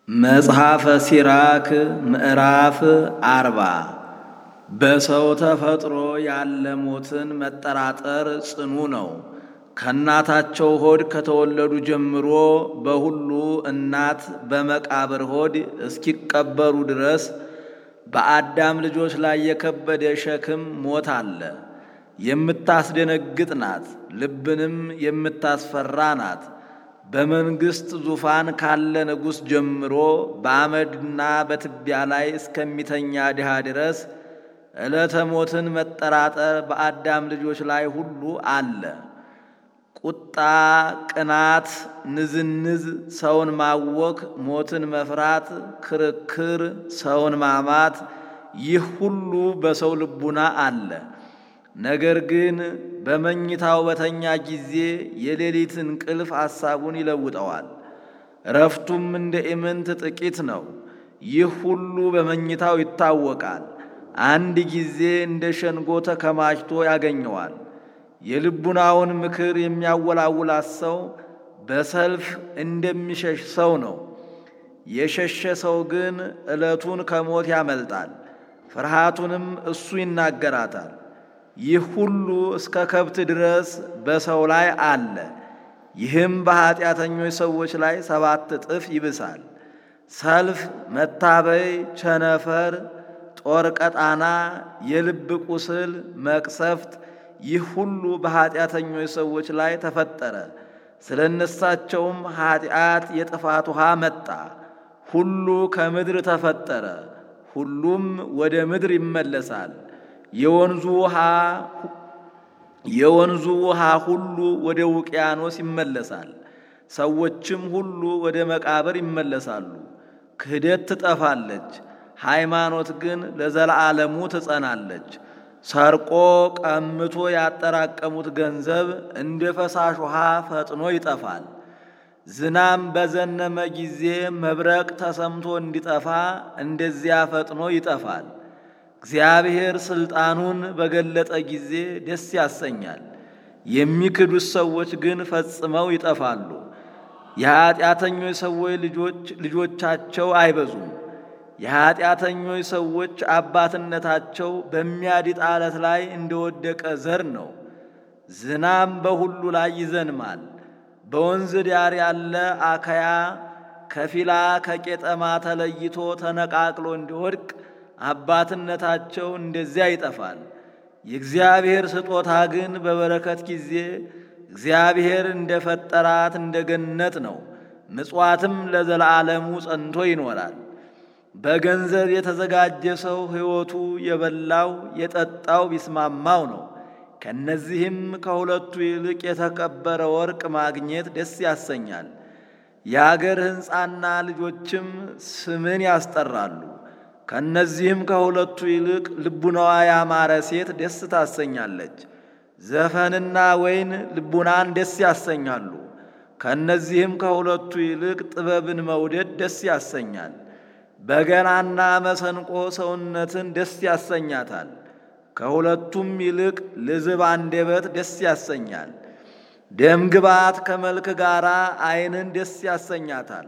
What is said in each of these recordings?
መጽሐፈ ሲራክ ምዕራፍ አርባ በሰው ተፈጥሮ ያለ ሞትን መጠራጠር ጽኑ ነው። ከእናታቸው ሆድ ከተወለዱ ጀምሮ በሁሉ እናት በመቃብር ሆድ እስኪቀበሩ ድረስ በአዳም ልጆች ላይ የከበደ ሸክም ሞት አለ። የምታስደነግጥ ናት፣ ልብንም የምታስፈራ ናት። በመንግሥት ዙፋን ካለ ንጉሥ ጀምሮ በአመድና በትቢያ ላይ እስከሚተኛ ድሃ ድረስ ዕለተ ሞትን መጠራጠር በአዳም ልጆች ላይ ሁሉ አለ። ቁጣ፣ ቅናት፣ ንዝንዝ፣ ሰውን ማወክ፣ ሞትን መፍራት፣ ክርክር፣ ሰውን ማማት፣ ይህ ሁሉ በሰው ልቡና አለ። ነገር ግን በመኝታው በተኛ ጊዜ የሌሊት እንቅልፍ ሐሳቡን ይለውጠዋል። እረፍቱም እንደ ኢምንት ጥቂት ነው። ይህ ሁሉ በመኝታው ይታወቃል። አንድ ጊዜ እንደ ሸንጎ ተከማችቶ ያገኘዋል። የልቡናውን ምክር የሚያወላውላት ሰው በሰልፍ እንደሚሸሽ ሰው ነው። የሸሸ ሰው ግን ዕለቱን ከሞት ያመልጣል፣ ፍርሃቱንም እሱ ይናገራታል። ይህ ሁሉ እስከ ከብት ድረስ በሰው ላይ አለ። ይህም በኀጢአተኞች ሰዎች ላይ ሰባት እጥፍ ይብሳል። ሰልፍ፣ መታበይ፣ ቸነፈር፣ ጦር ቀጣና፣ የልብ ቁስል፣ መቅሰፍት ይህ ሁሉ በኀጢአተኞች ሰዎች ላይ ተፈጠረ። ስለ እነሳቸውም ኀጢአት የጥፋት ውሃ መጣ። ሁሉ ከምድር ተፈጠረ፣ ሁሉም ወደ ምድር ይመለሳል። የወንዙ ውሃ የወንዙ ውሃ ሁሉ ወደ ውቅያኖስ ይመለሳል። ሰዎችም ሁሉ ወደ መቃብር ይመለሳሉ። ክህደት ትጠፋለች፣ ሃይማኖት ግን ለዘላለሙ ትጸናለች። ሰርቆ ቀምቶ ያጠራቀሙት ገንዘብ እንደ ፈሳሽ ውሃ ፈጥኖ ይጠፋል። ዝናም በዘነመ ጊዜ መብረቅ ተሰምቶ እንዲጠፋ እንደዚያ ፈጥኖ ይጠፋል። እግዚአብሔር ሥልጣኑን በገለጠ ጊዜ ደስ ያሰኛል። የሚክዱት ሰዎች ግን ፈጽመው ይጠፋሉ። የኀጢአተኞች ሰዎች ልጆች ልጆቻቸው አይበዙም። የኀጢአተኞች ሰዎች አባትነታቸው በሚያድጥ ዓለት ላይ እንደወደቀ ዘር ነው። ዝናም በሁሉ ላይ ይዘንማል። በወንዝ ዳር ያለ አካያ ከፊላ ከቄጠማ ተለይቶ ተነቃቅሎ እንዲወድቅ አባትነታቸው እንደዚያ ይጠፋል። የእግዚአብሔር ስጦታ ግን በበረከት ጊዜ እግዚአብሔር እንደ ፈጠራት እንደ ገነት ነው። ምጽዋትም ለዘላለሙ ጸንቶ ይኖራል። በገንዘብ የተዘጋጀ ሰው ሕይወቱ የበላው የጠጣው ቢስማማው ነው። ከነዚህም ከሁለቱ ይልቅ የተከበረ ወርቅ ማግኘት ደስ ያሰኛል። የአገር ሕንፃና ልጆችም ስምን ያስጠራሉ። ከነዚህም ከሁለቱ ይልቅ ልቡናዋ ያማረ ሴት ደስ ታሰኛለች። ዘፈንና ወይን ልቡናን ደስ ያሰኛሉ። ከነዚህም ከሁለቱ ይልቅ ጥበብን መውደድ ደስ ያሰኛል። በገናና መሰንቆ ሰውነትን ደስ ያሰኛታል። ከሁለቱም ይልቅ ልዝብ አንደበት ደስ ያሰኛል። ደምግባት ከመልክ ጋር ዓይንን ደስ ያሰኛታል።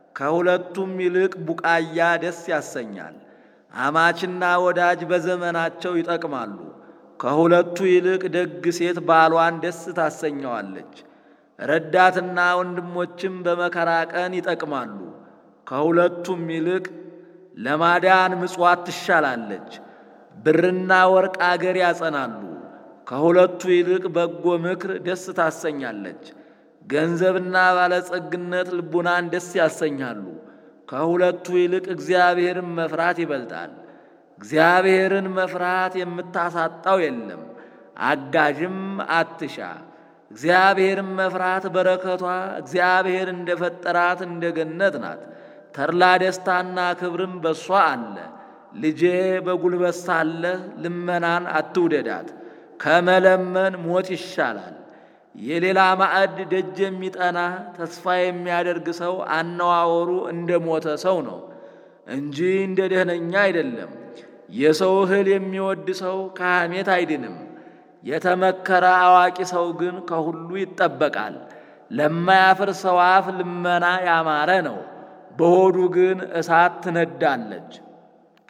ከሁለቱም ይልቅ ቡቃያ ደስ ያሰኛል። አማችና ወዳጅ በዘመናቸው ይጠቅማሉ። ከሁለቱ ይልቅ ደግ ሴት ባሏን ደስ ታሰኘዋለች። ረዳትና ወንድሞችም በመከራ ቀን ይጠቅማሉ። ከሁለቱም ይልቅ ለማዳን ምጽዋት ትሻላለች። ብርና ወርቅ አገር ያጸናሉ። ከሁለቱ ይልቅ በጎ ምክር ደስ ታሰኛለች። ገንዘብና ባለጸግነት ልቡናን ደስ ያሰኛሉ። ከሁለቱ ይልቅ እግዚአብሔርን መፍራት ይበልጣል። እግዚአብሔርን መፍራት የምታሳጣው የለም፣ አጋዥም አትሻ። እግዚአብሔርን መፍራት በረከቷ እግዚአብሔር እንደ ፈጠራት እንደ ገነት ናት። ተድላ ደስታና ክብርም በሷ አለ። ልጄ በጉልበት ሳለህ ልመናን አትውደዳት፣ ከመለመን ሞት ይሻላል። የሌላ ማዕድ ደጅ የሚጠና ተስፋ የሚያደርግ ሰው አነዋወሩ እንደ ሞተ ሰው ነው እንጂ እንደ ደህነኛ አይደለም። የሰው እህል የሚወድ ሰው ከሐሜት አይድንም። የተመከረ አዋቂ ሰው ግን ከሁሉ ይጠበቃል። ለማያፍር ሰው አፍ ልመና ያማረ ነው። በሆዱ ግን እሳት ትነዳለች።